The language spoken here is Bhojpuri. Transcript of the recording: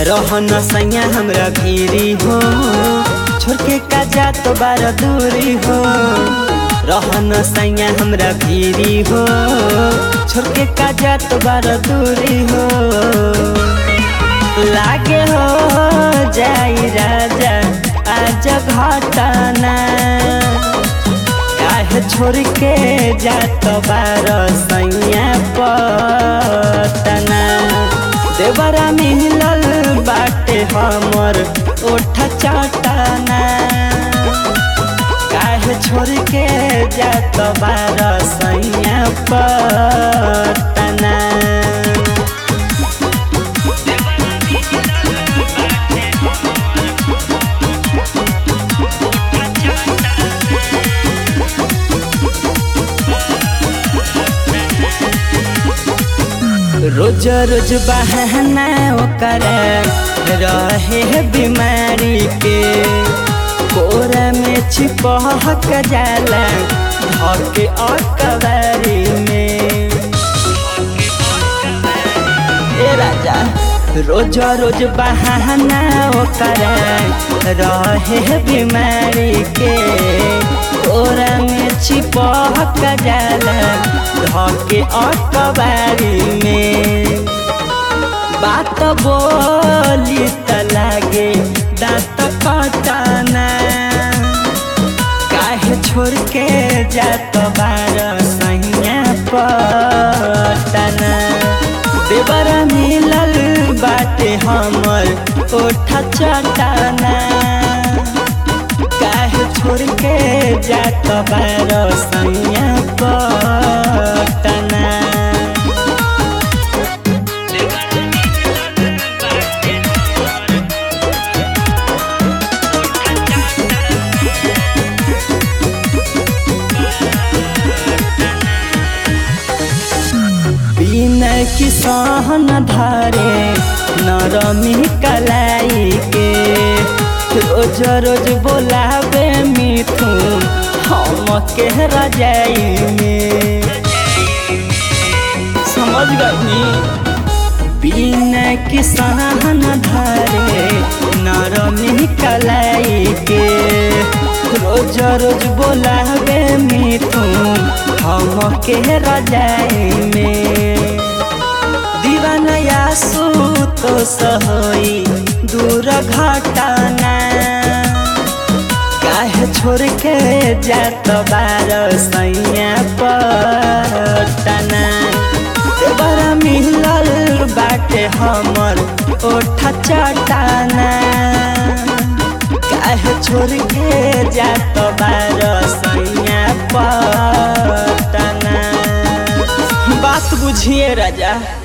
रहन सैया हमरा भीरी हो छोड़ के का जात बार दूरी हो रहन सैया हमरा भीरी हो छोड़ के का जात बार दूरी हो लागे हो जाई राजा आज घटना काहे छोड़ के जात बार सैया पटना देवरा मिलल बाटे हमर ओठ चटना काहे छोड़ के जात बार सैया पटना रोज रोज बहाना ओकर रहे बीमारी के कोरा में छिपहक जाला धके अकबारी में ए राजा रोज रोज बहाना ओकर रहे बीमारी के कोरा में छिपहक जाला धके अकबारी में बात बोली त लागे दाँत कटना काहे छोड़ के जात बार सैया पटना देवर मिलल बाटे हमर ओठ चटना काहे छोड़ के जात बार सैया पटना बिना की सहन धरे नरमी कलाई के रोज रोज बोलावे मिथुन हम के रजाई में समझ गई बिना की सहन धरे नरमी कलाई के रोज रोज बोलावे मिथुन हम के रजाई में दीवानया तो सहोई दूर घटना काहे छोड़ के जात बार सैया पटना बड़ा मिलल बाटे हमर ओठ चटना काहे छोड़ के जात बार सैया पटना बात बुझिए राजा